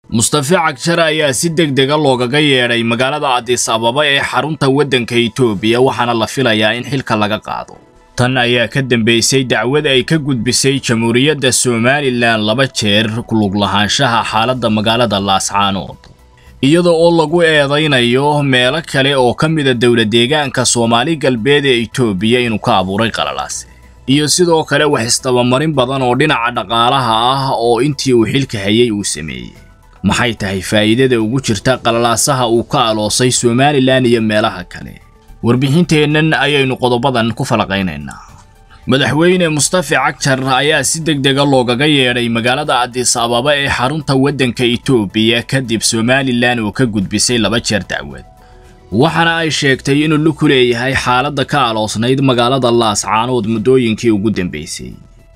mustafe cagshar ayaa si deg dega loogaga yeedhay magaalada adis ababa ee xarunta waddanka itoobiya waxaana la filayaa in xilka laga qaado tan ayaa ka dambaysay dacwad ay ka gudbisay jamhuuriyadda somalilan laba jeer kulug lahaanshaha xaaladda magaalada laascaanood iyada oo lagu eedaynayo meelo kale oo ka mida dowla deegaanka soomaali galbeed ee itoobiya inuu ka abuuray qalalaase iyo sidoo kale wax isdabamarin badan oo dhinaca dhaqaalaha ah oo intii uu xilka hayay uu sameeyey maxay tahay faa'iidada ugu jirta qalalaasaha uu ka aloosay somalilan iyo meelaha kale warbixinteennan ayaynu qodobadan ku falaqaynaynaa madaxweyne mustafe cagjar ayaa si deg dega loogaga yeedhay magaalada adis ababa ee xarunta waddanka itoobiya kadib somalilan oo ka gudbisay laba jeer dacwad waxaana ay sheegtay inuu luku leeyahay xaaladda ka aloosnayd magaalada laascaanood muddooyinkii ugu dambaysay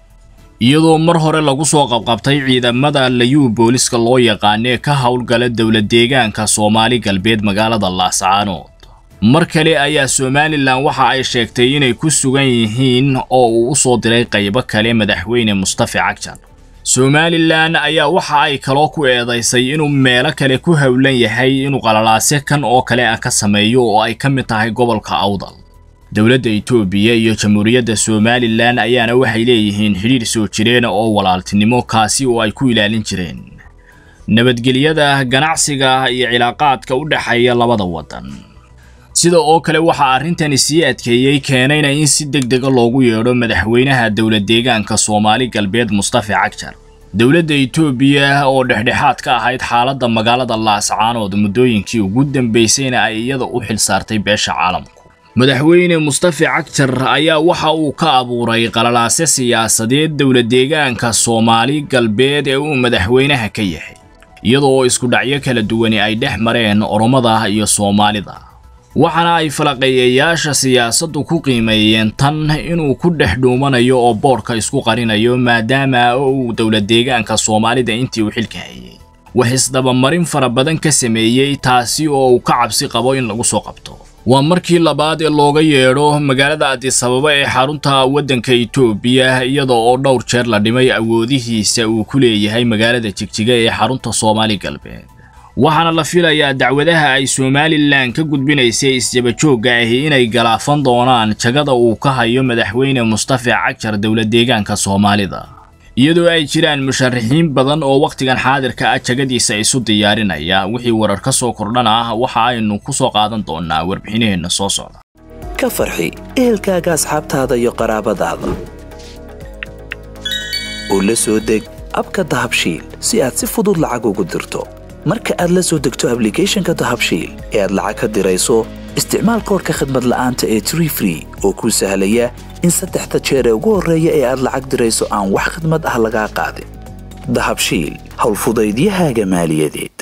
iyadoo mar hore lagu soo qabqabtay ciidamada layuu booliska loo yaqaanee ka howlgala dowla deegaanka soomaali galbeed magaalada laascaanood mar kale ayaa somalilan waxa ay sheegtay inay ku sugan yihiin oo uu u soo diray qaybo kale madaxweyne mustafe cagjar somalilan ayaa waxa ay kaloo ku eedaysay inuu meelo kale ku howlan yahay inuu qalalaase kan oo kale ah ka sameeyo oo ay ka mid tahay gobolka awdal dowladda itoobiya iyo jamhuuriyadda somalilan ayaana waxay leeyihiin xidhiir soo jireen oo walaaltinimo kaasi oo ay ku ilaalin jireen nabadgelyada ganacsiga iyo cilaaqaadka u dhexeeya labada waddan sida oo kale waxaa arrintani sii adkeeyey keenayna in si deg dega loogu yeedho madaxweynaha dowla deegaanka soomaali galbeed mustafe cagjar dowladda itoobiya oo dhexdhexaad ka ahayd xaaladda magaalada laascaanood muddooyinkii ugu dambaysayna ay iyada u xil saartay beesha caalamku madaxweyne mustafe cagjar ayaa waxa uu ka abuuray qalalaase siyaasadeed dowla deegaanka soomaali galbeed ee uu madaxweynaha ka yahay iyadoo isku dhacyo kala duwani ay dhex mareen oromada iyo soomaalida waxaana ay falaqeeyayaasha siyaasaddu ku qiimeeyeen tan inuu ku dhex dhuumanayo oo boodhka isku qarinayo maadaama uu dowla deegaanka soomaalida intii uu xilka hayay wax isdabamarin fara badan ka sameeyey taasi oo uu ka cabsi qabo in lagu soo qabto waa markii labaad ee looga yeedho magaalada adis ababa ee xarunta waddanka itoobiya iyada oo dhowr jeer la dhimay awoodihiisa uu ku leeyahay magaalada jigjiga ee xarunta soomaali galbeed waxaana la filayaa dacwadaha ay somalilan ka gudbinaysay isjabajoogga ahi inay galaafan doonaan jagada uu ka hayo madaxweyne mustafe cagjar dowla deegaanka soomaalida iyadoo ay jiraan musharaxiin badan oo wakhtigan xaadirka ah jagadiisa isu diyaarinaya wixii warar ka soo kordhana ah waxa aynu ku soo qaadan doonaa warbixinaheenna soo socda ka farxi ehelkaaga asxaabtaada iyo qaraabadaada oo la soo deg abka dahabshiil si aad si fudud lacag ugu dirto marka aad la soo degto ablicathonka dahabshiil ee aad lacag ka dirayso isticmaal koorka khadmad la'aanta ee tree free oo kuu sahlaya in saddexda jeer ee ugu horreeya ee aad lacag dirayso aan wax khadmad ah lagaa qaadin dahabshiil howlfudaydiyahaaga maaliyadeed